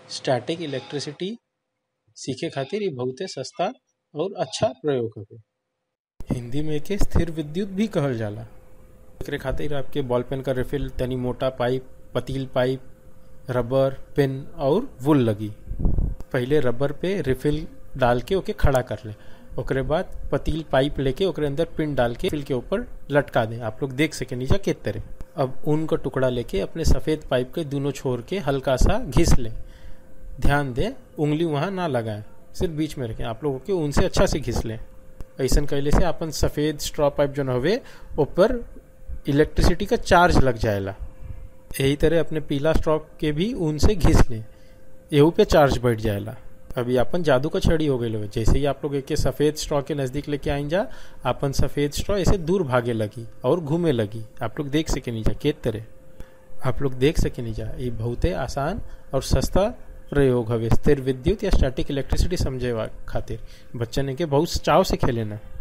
static electricity सीखे खातिर ये बहुते सस्ता और अच्छा प्रयोग हवे हिंदी में एके स्थिर विद्युत भी कहल जाला एकरे खातिर आपके बॉल पेन का रिफिल तनी मोटा पाइप पतील पाइप रबर पेन और वुल लगी पहले रबर पे रिफिल डाल के ओके खड़ा कर ले ओकरे बाद पतील पाइप लेके ओकरे अंदर पिन डाल के फिल के ऊपर लटका दे आप लोग देख सके नीचे किस तरह अब ऊन का टुकड़ा लेके अपने सफेद पाइप के दोनों छोर के हल्का सा घिस ले ध्यान दे उंगली वहां ना लगाए सिर्फ बीच में रखें आप लोगों के ऊन से अच्छा से घिस ले ऐसा कैले से अपन सफेद स्ट्रॉ पाइप जो हवे ऊपर इलेक्ट्रिसिटी का चार्ज लग जाएला यही तरह अपने पीला स्ट्रॉ के भी ऊन से घिस ले एहू पे चार्ज बैठ जाएला अभी अपन जादू का छड़ी हो गई जैसे ही आप लोग एक सफेद स्ट्रॉ के नजदीक लेके आइन जा अपन सफेद स्ट्रॉ ऐसे दूर भागे लगी और घूमे लगी आप लोग देख सके नहीं जा के तरह आप लोग देख सके नहीं जा ये बहुत आसान और सस्ता प्रयोग हवे स्थिर विद्युत या स्टैटिक इलेक्ट्रिसिटी समझे खातिर बच्चन के बहुत चाव से खेले ना